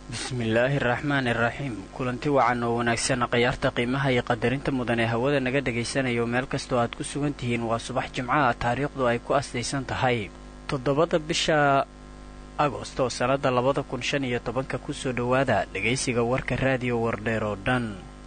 bismillaahi araxmaan iraxiim kulanti wacan oo wanaagsan khayaarta qiimaha iyo qadarinta mudan ee hawada naga dhagaysanayo meel kastoo aad ku sugan tihiin waa subax jimcaha taariikhdu ay ku asdaysan tahay toddobada bisha agosto sannadda labada kun shan iyo tobanka kusoo dhowaada dhegaysiga warka raadiyo wardheer oo dhan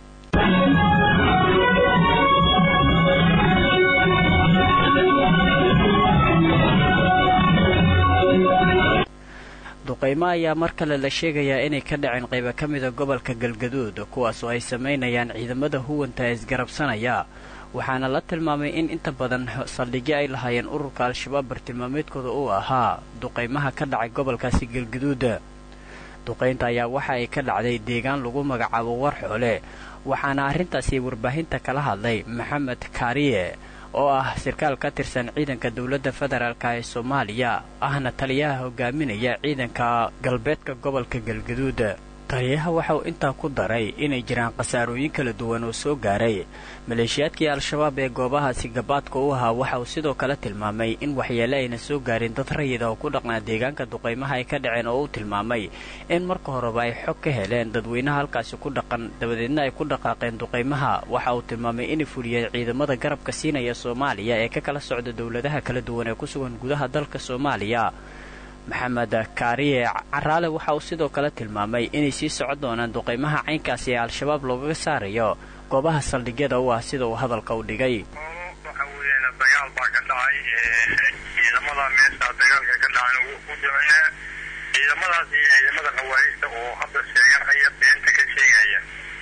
duqaymo ayaa mar kale la sheegayaa inay ka dhaceen qayba ka mida gobolka galgaduud kuwaas oo ay samaynayaan ciidamada huwanta isgarabsanaya waxaana la tilmaamay in inta badan saldhigyo ay lahaayeen ururka al-shabaab bartilmaameedkooda uu ahaa duqaymaha ka dhacay gobolkaasi galgaduud duqaynta ayaa waxa ay ka dhacday deegaan lagu magacaabo warxoole waxaana arrintaasi warbaahinta kala hadlay maxamed kaariye oo ah sirkaal ka tirsan ciidanka dowladda federaalka ee soomaaliya ahna taliyaha hogaaminaya ciidanka galbeedka gobolka galgaduud taliyaha waxa uu intaa ku daray inay jiraan khasaarooyin kala duwan oo soo gaaray maleeshiyaadkii al-shabaab ee goobahaasi gabaadka u ahaa waxa uu sidoo kale tilmaamay in waxyeele ayna soo gaarin dad rayida oo ku dhaqnaa deegaanka duqaymaha ay ka dhaceen oo uu tilmaamay in marka horeba ay xog ka heleen dadweynaha halkaasi ku dhaqan dabadeedna ay ku dhaqaaqeen duqaymaha waxa uu tilmaamay inay fuliyeen ciidamada garabka siinaya soomaaliya ee ka kala socda dowladaha kala duwan ee ku sugan gudaha dalka soomaaliya maxamed kaariye caraale waxa uu sidoo kale tilmaamay inay sii socon doonaan duqaymaha caynkaasi ee al-shabaab loogaga saarayo goobaha saldhigyada u ah sida uu hadalka u dhigay waxa weeyaan dagaal baa ka dhacay ciidamada meesha dagaalka ka dhacay u ducee ciidamadaas iyo ciidamada khawaarista oo hadda sheeganaya beenta ka sheegaya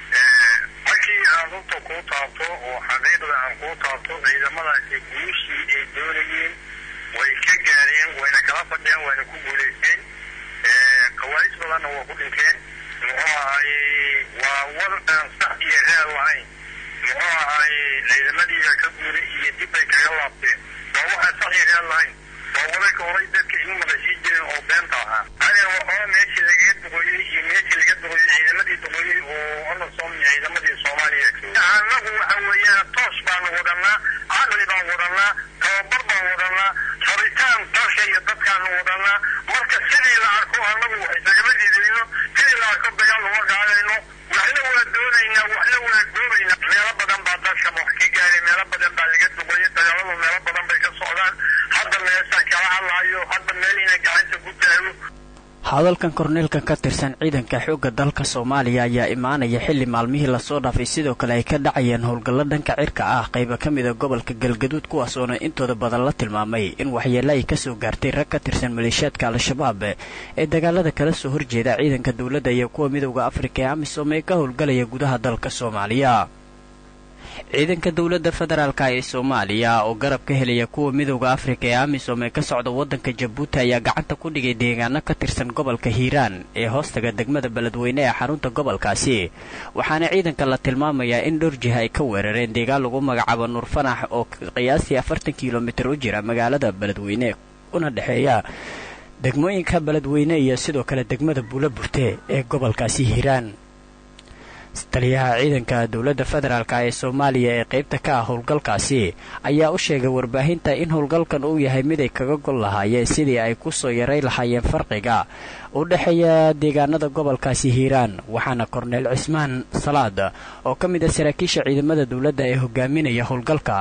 markii aan runta kuu taabto oo xaqiiqda aan kuu taabto ciidamadaasi guushii ay doonayeen way ka gaareen wayna kala fadhiyeen wayna ku guulaysteen khawaaris badanna waa ku dhinteen muxuu ahaye waa war aan sax iyo raad lahayn muxuu ahaye ciidamadiiba ka guulay iyo dib bay kaga laabteen waa waxaan sax iyo raad lahayn waa wararka horay dadka igu maqashii jireen oo beenta ahaa ade waxaa meeshii lagaga duqooyey iyo meeshii laga duqooyey ciidamadii duqooyey oo onasom iyo ciidamadii soomaaliya annagu waxa weeyaan toos baanu wadannaa caqli baan wadannaa tababar baan wadannaa rabitaan dalka iyo dadkaanu wadannaa marka sidii la arko annagu isagama diidayno sidii la arko dagaal uma qaadayno waxna waa doonaynaa waxna waa goobaynaa meelo badan baa dalka wax ka gaaray meelo badan baa laga duqoyay dagaaladu meelo badan bay ka socdaan hadda meeshaan kala hadlaayo hadda meel inay gacanta ku taago hadalkan korneelka ka tirsan ciidanka xoogga dalka soomaaliya ayaa imaanaya xilli maalmihii lasoo dhaafay sidoo kale ay ka dhacayeen howlgallo dhanka cirka ah qayba ka mida gobolka galgaduud kuwaasoona intooda badan la tilmaamay in waxyeele ay kasoo gaartay rag ka tirsan maleeshiyaadka al-shabaab ee dagaalada kala soo horjeeda ciidanka dowladda iyo kuwa midowda afrika ee amisom ee ka howlgalaya gudaha dalka soomaaliya ciidanka dowladda federaalka ee soomaaliya oo garab ka helaya kuwa midowda afrika ee amisom ee ka socda waddanka jabuuti ayaa gacanta ku dhigay deegaano ka tirsan gobolka hiiraan ee hoostaga degmada beledweyne ee xarunta gobolkaasi waxaana ciidanka la tilmaamayaa in dhowr jiha ay ka weerareen deegaan lagu magacaabo nuur fanax oo qiyaastii afartan kilomitir u jira magaalada beledweyne una dhexeeya degmooyinka beledweyne iyo sidoo kale degmada buula burte ee gobolkaasi hiiraan taliyaha ciidanka dowladda federaalk ee soomaaliya ee qaybta ka ah howlgalkaasi ayaa u sheegay warbaahinta in howlgalkan uu yahay mid ay kaga gol lahaayeen sidii ay ku soo yaray lahaayeen farqiga u dhexeeya deegaanada gobolkaasi hiiraan waxaana korneel cismaan salaad oo ka mid ah saraakiisha ciidamada dowladda ee hogaaminaya howlgalka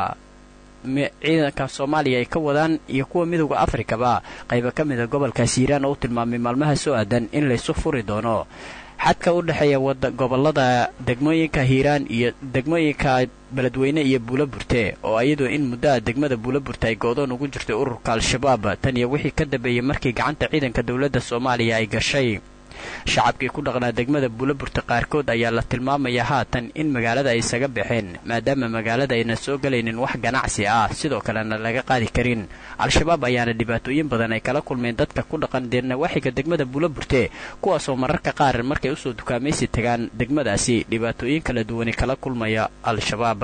ciidanka soomaaliya ay ka wadaan iyo kuwa midowda afrikaba qayba ka mida gobolkaasi hiiraan oo u tilmaamay maalmaha soo aadan in laysu furi doono xadka u dhexeeya gobolada degmooyinka hiiraan iyo degmooyinka beledweyne iyo buula burte oo iyadoo in muddoa degmada buula burte ay go-doon ugu jirtay ururka al-shabaab tan iyo wixii ka dambeeyey markii gacanta ciidanka dowladda soomaaliya ay gashay shacabkii ku dhaqnaa degmada buulaburta qaarkood ayaa la tilmaamayaa haatan in magaalada ay isaga baxeen maadaama magaalada ayna soo galaynin wax ganacsi ah sidoo kalena laga qaadi karin al-shabaab ayaana dhibaatooyin badan ay kala kulmeen dadka ku dhaqan deernawaaxiga degmada buulaburte kuwaasoo mararka qaar markay usoo dukaamaysi tagaan degmadaasi dhibaatooyin kala duwani kala kulmaya al-shabaab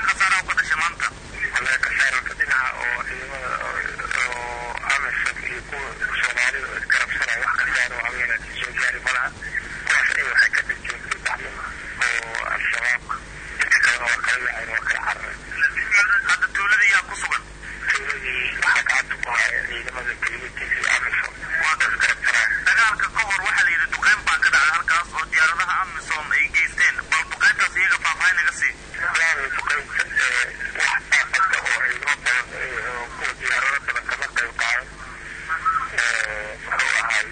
dhinaca oo ciidamada oo amisom iyo soomaalida oo isgarabsana wax khasaaro habeena soo gaari ma laha kuwaas ay waxay ka dhigteen saddex oo al-shabaabka inta kalena waa kala yaaceen waa kala carareen hadda tuuladii yaa ku sugan tuuladii waxaa gacanta ku haya ciidamada kelimitis iyo amisom waa ka isgarabsanaa dagaalka ka hor waxaa la yidhi duqeyn baa ka dhacday halkaas oo diyaaradaha amisom ay geysteen bal duqeyntaas iyaga faahfaahin naga sii waana duqeynta wax saafada oo ciidamo badan oo kuwa diyaarado badan kama qayb qaadan muxuu ahay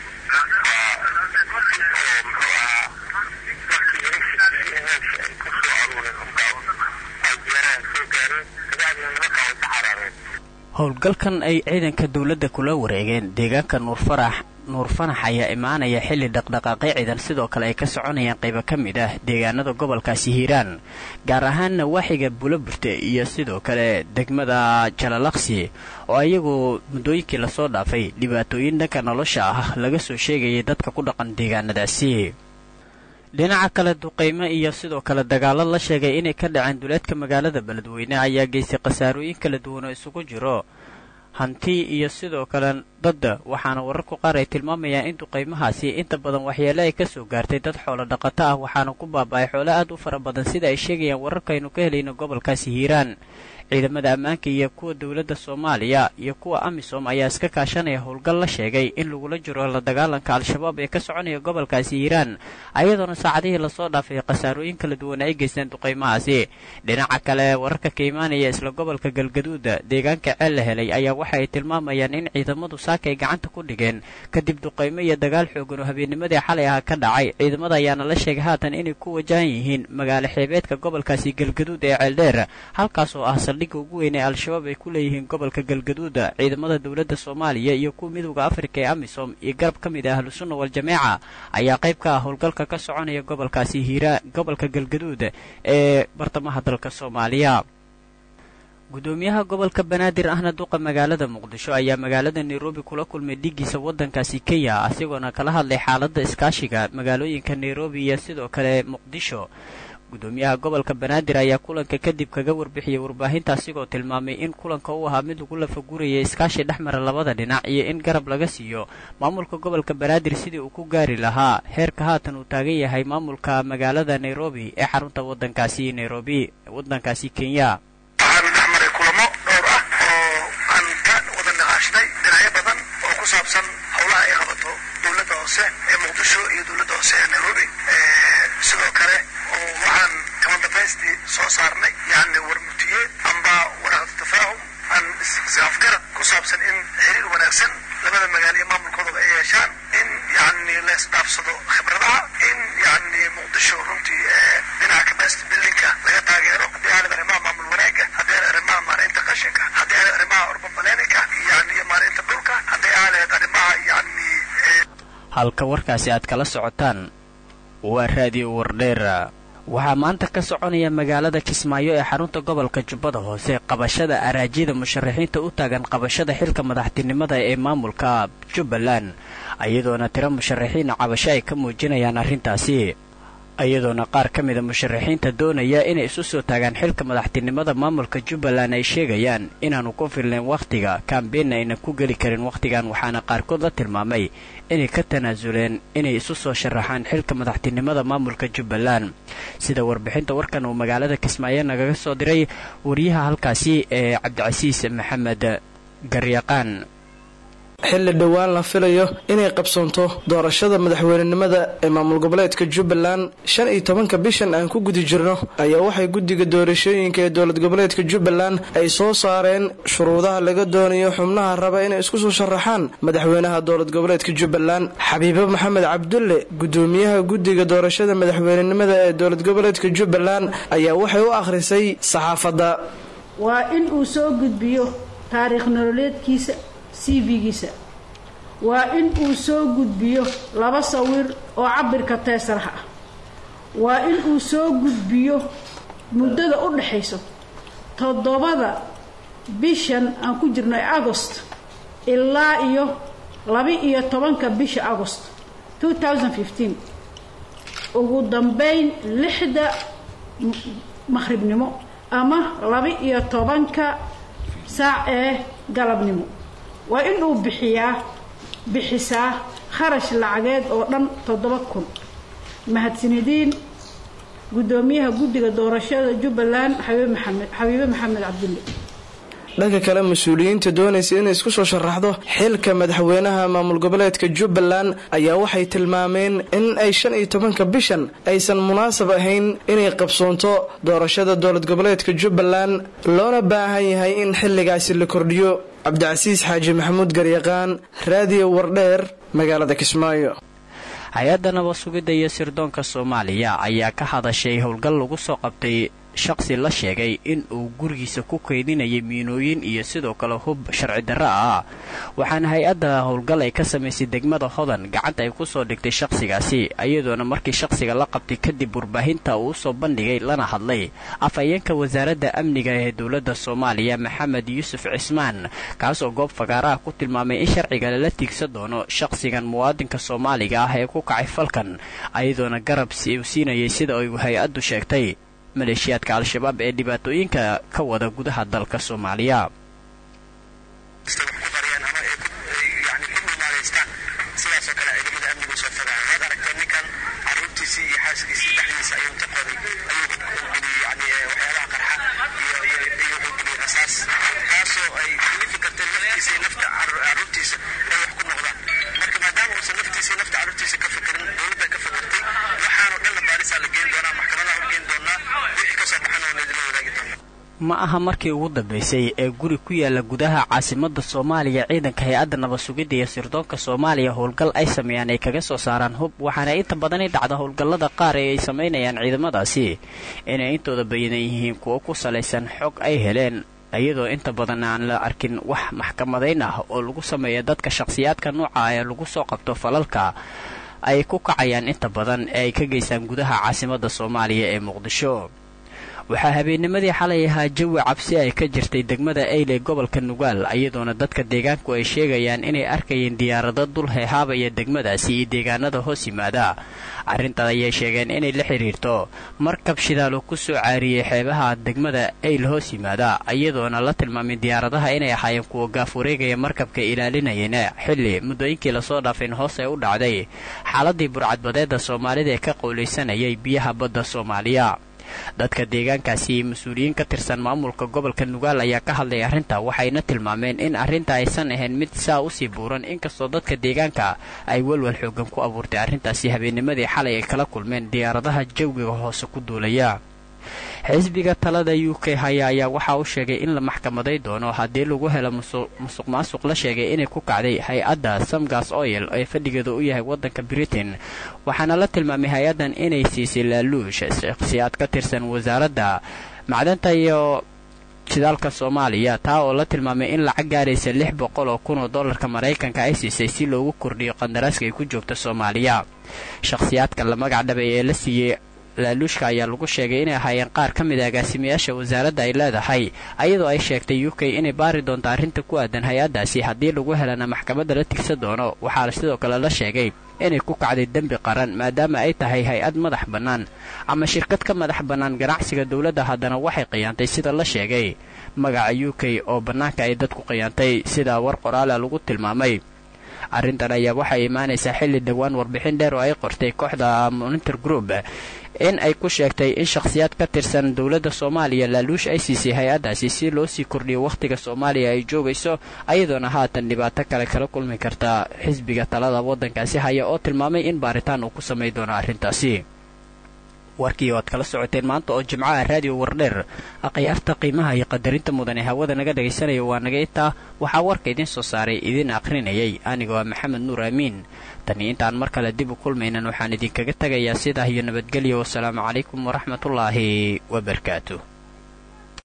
oo muxuu ahaa markii heshiisii meesha ay ku soo aruureen unbaa ay diyaarahan soo gaareen kabacdina nimankan way ka carareen howlgalkan ay ciidanka dowladda kula wareegeen deegaanka nuurfarax nuur fanax ayaa imaanaya xilli dhaqdhaqaaqyo ciidan sidoo kale ay ka soconayaan qaybo ka mid ah deegaanada gobolkaasi hiiraan gaar ahaan nawaaxiga buloburte iyo sidoo kale degmada jalalaqsi oo ayagu muddooyinkii lasoo dhaafay dhibaatooyin dhanka nolosha ah laga soo sheegayay dadka ku dhaqan deegaanadaasi dhinaca kale duqaymo iyo sidoo kale dagaallo la sheegay inay ka dhaceen duleedka magaalada beledweyne ayaa geystay khasaarooyin kala duwan oo isugu jiro hanti iyo sidoo kale dadda waxaana wararku qaar ay tilmaamayaan in duqaymahaasi inta badan waxyeele ay ka soo gaartay dad xoolo dhaqato ah waxaana ku baaba'ay xoolo aad u fara badan sida ay sheegayaan wararkaynu ka helayno gobolkaasi hiiraan ciidamada ammaanka iyo kuwa dowladda soomaaliya iyo kuwa amisom ayaa iska kaashanaya howlgal la sheegay in lagula jiro la dagaalanka al-shabaab ee ka soconaya gobolkaasi hiiraan ayadoona saacadihii lasoo dhaafay khasaarooyin kala duwan ay geysteen duqaymahaasi dhinaca kale wararka ka imaanaya isla gobolka galgaduuda deegaanka ceel la helay ayaa waxa ay tilmaamayaan in ciidamadu saaka ay gacanta ku dhigeen kadib duqaymo iyo dagaal xoogan oo habeennimadii xalay ah ka dhacay ciidamada ayaana la sheegay haatan inay ku wajahan yihiin magaalo xeebeedka gobolkaasi galgaduud ee ceeldheer halkaas oo ah saldhigga ugu weyn ee al-shabaab ay ku leeyihiin gobolka galgaduuda ciidamada dowladda soomaaliya iyo kuwa midowda afrika ee amisom iyo garab ka mid ah ahlusunna wal-jameeca ayaa qayb ka ah howlgalka ka soconaya gobolkaasi hiira gobolka galgaduud ee bartamaha dalka soomaaliya gudoomiyaha gobolka banaadir ahna duqa magaalada muqdisho ayaa magaalada nairobi kula kulmay dhigiisa waddankaasi kenya asigoona kala hadlay xaaladda iskaashiga magaalooyinka nairobi iyo sidoo kale muqdisho gudoomiyaha gobolka banaadir ayaa kulanka kadib kaga warbixiyey warbaahinta asigoo tilmaamay in kulanka uu ahaa mid lagu lafagurayay iskaashi dhexmara labada dhinac iyo in garab laga siiyo maamulka gobolka banaadir sidii uu ku gaari lahaa heerka haatan uu taagan yahay maamulka magaalada nairobi ee xarunta waddankaasi nairobi waddankaasi kenya waxaan dhex maray kulamo dhowr ah oo aan ka wada naqaashnay dhinacyo badan oo ku saabsan howlaha ay qabato dowladda hoose ee muqdisho iyo dowladda hoose ee nairobi sidoo kale oo waxaan kama dambaystii soo saarnay yani warmutiyeed amba waraaqda tafaahum aan isafgarad ku saabsan in xiriir wanaagsan labada magaalo iyo maamulkoodaba ay yeeshaan in yani la isdhaafsado khibradaha in yani muqdisho runtii dhinaca capacity buildingka laga taageero haddii aanad arrimaha maamul wanaagga haddii aanad arrimaha maaraynta qashinka haddii aanad arrimaha urban planninka yani iyo maaraynta dhulka haddii aanad arrimaha yani halka warkaasi aad kala socotaan waa raadiyo wardheera waxaa maanta ka soconaya magaalada kismaayo ee xarunta gobolka jubbada hoose qabashada araajyada musharaxiinta u taagan qabashada xilka madaxtinimada ee maamulka jubbaland iyadoona tiro musharaxiina cabasho ay ka muujinayaan arrintaasi iyadoona qaar ka mida musharaxiinta doonaya inay isu soo taagaan xilka madaxtinimada maamulka jubbaland ay sheegayaan inaanu ku filnayn wakhtiga kambeenna aynan ku geli karin wakhtigan waxaana qaarkood la tilmaamay inay ka tanaasuleen inay isu soo sharaxaan xilka madaxtinimada maamulka jubbaland sida warbixinta warkan uu magaalada kismaayo nagaga soo diray wariyaha halkaasi ee cabdicasiis maxamed garyaqaan xilli dhowaan la filayo inay qabsoonto doorashada madaxweynenimada ee maamul goboleedka jubbaland shan iyo tobanka bishan aan ku gudi jirno ayaa waxay guddiga doorashooyinka ee dowlad goboleedka jubbaland ay soo saareen shuruudaha laga doonayo xubnaha raba inay isku soo sharaxaan madaxweynaha dowlad goboleedka jubbaland xabiibo maxamed cabdulle gudoomiyaha guddiga doorashada madaxweynenimada ee dowlad goboleedka jubbaland ayaa waxay u akhrisay saxaafadda waa in uu soo gudbiyo taariikh nololeedkiisa cv-giisa waa in uu soo gudbiyo laba sawir oo cabirka teesarha ah waa in uu soo gudbiyo muddada u dhaxayso toddobada bishan aan ku jirno ee agost ilaa iyo laba-iyo tobanka bisha agost ugu dambeyn lixda maqhribnimo ama laba-iyo tobanka saac ee galabnimo waa inuu bixiyaa bixisaa kharash lacageed oo dhan toddoba kun mahadsanediin guddoomiyaha guddiga doorashada jubbaland xabiibe maxamed cabdulle dhanka kale mas-uuliyiinta doonaysa inay isku soo sharaxdo xilka madaxweynaha maamul goboleedka jubbaland ayaa waxay tilmaameen in ay shan iyo tobanka bishan aysan munaasab ahayn inay qabsoonto doorashada dowlad goboleedka jubbaland loona baahan yahay in xilligaasi la kordhiyo cabdicasiis xaaji maxamuud garyaqaan raadiyo wardheer magaalada kismaayo hay-adda nabad sugidda iyo sirdoonka soomaaliya ayaa ka hadashay howlgal lagu soo qabtay shaqsi la sheegay in uu gurigiisa ku kaydinayay miinooyin iyo sidoo kale hub sharci darro ah waxaana hay-adda howlgal ay ka samaysay degmada hodan gacanta ay kusoo dhigtay shaqsigaasi iyadoona markii shaqsiga la qabtay kadib warbaahinta uu usoo bandhigay lana hadlay afhayeenka wasaaradda amniga ee dowladda soomaaliya maxamed yuusuf cismaan kaasoo goob fagaaraha ku tilmaamay in sharciga lala tiigsan doono shaqsigan muwaadinka soomaaliga ah ee ku kacay falkan iyadoona garab uu siinayay sida ay hay-addu sheegtay maleeshiyaadka al-shabaab ee dhibaatooyinka ka wada gudaha dalka soomaaliya sidaasoo kale ciidamada amnigu soo fogaa waad aragteen ninkan caruurtiisii iyo xaaskiisii dhexdiisa ayuu inta qoday ayuu geliyey yani waxyaabaha qarxa iyo iyo wuxuu geliyey rasaas taasoo ay kalifi karteen naftiisa iyo nafta caruurtiisa ay wax ku noqdaan marka maadaama uusan naftiisa iyo nafta caruurtiisa ka fikirin dowladda ka fikirtay waxaanoo dhan la baarisaa la geen doonaa maxkamadaha u geen doonaa wixii kasoo baxana waa laydinla wadaagi doonaa ma aha markii ugu dambaysay ee guri ku yaala gudaha caasimadda soomaaliya ciidanka hay-adda nabad sugidda iyo sirdoonka soomaaliya howlgal ay sameeyaan ay kaga soo saaraan hub waxaana inta badani dhacda howlgallada qaar ee ay samaynayaan ciidamadaasi inay intooda bayadan yihiin kuwo ku salaysan xog ay heleen iyadoo inta badan aan la arkin wax maxkamadayn ah oo lagu sameeya dadka shakhsiyaadka nooca ee lagu soo qabto falalka ay ku kacayaan inta badan ee ay ka geystaan gudaha caasimadda soomaaliya ee muqdisho waxaa habeennimadii xalay ahaa jawi cabsi ay ka jirtay degmada eyle gobolka nugaal iyadoona dadka deegaanku ay sheegayaan inay arkayeen diyaarado dul heehaabaya degmadaasi iyo deegaanada hoos yimaada arrintan ayay sheegeen inay la xidhiirto markab shidaal oo ku soo caariyey xeebaha degmada eyl hoos yimaada iyadoona la tilmaamay diyaaradaha inay ahaayeen kuwa gaaf wareegaya markabka ilaalinayana xilli muddooyinkii lasoo dhaafeen hoos ay u dhacday xaaladii burcadbadeedda soomaalida ee ka qowlaysanayay biyaha badda soomaaliya dadka deegaankaasi iyo mas-uuliyiin ka tirsan maamulka gobolka nugaal ayaa ka hadlay arrinta waxayna tilmaameen in arrinta aysan ahayn mid saa usii buuran inkastoo dadka deegaanka ay walwal xoogan ku abuurtay arrintaasi habeennimadii xalay ay kala kulmeen diyaaradaha jawiga hoose ku duulaya xisbiga talada u k haya ayaa waxa uu sheegay in la maxkamaday doono haddii lagu helo musuq maasuq la sheegay inay ku kacday hay-adda samgas oil ee fadhigeeda u yahay waddanka britain waxaana la tilmaamay hay-addan inay siisay laaluush shakhsiyaad ka tirsan wasaaradda macdanta iyo shidaalka soomaaliya taa oo la tilmaamay in lacag gaaraysa lix boqol oo kun oo dollarka maraykanka ay siisay si loogu kordhiyo qandaraaska ay ku joogto soomaaliya shakhsiyaadka la magac dhabay ee la siiyey laaluushka ayaa lagu sheegay inay ahaayeen qaar ka mid a agaasimayaasha wasaaradda ay leedahay ayadoo ay sheegtay u k inay baari doonto arrinta ku aadan hay-addaasi haddii lagu helana maxkamadda la tigsan doono waxaa sidoo kale la sheegay inay ku kacday dembi qaran maadaama ay tahay hay-ad madax bannaan ama shirkad ka madax bannaan ganacsiga dowladda haddana waxay qiyaantay sida la sheegay magaca u k oo bannaanka ay dadku qiyaantay sida war qoraala lagu tilmaamay arrintan ayaa waxay imaanaysaa xilli dhowaan warbixin dheer oo ay qortay kooxda monitor group in ay ku sheegtay in shakhsiyaad ka tirsan dowladda soomaaliya laaluush ay siisay hay-addaasi si loo sii kordhiyo wakhtiga soomaaliya ay joogayso ayadoona haatan dhibaato kale kala kulmi karta xisbiga talada waddankaasi haya oo tilmaamay in baaritaan uu ku samay doono arrintaasi warkii oo aad kala socoteen maanta oo jimcaha raadiyo wardheer akhyaarta qiimaha iyo qadarinta mudan ee hawada naga dhagaysanaya waa naga intaa waxaa warka idiin soo saaray idiin akhrinayay anigoo ah maxamed nuur aamiin tani intaan mar kale dib u kulmaynan waxaan idinkaga tegayaa sidaa iyo nabadgelyo wasalaamu calaykum waraxmatullaahi wabarakaatu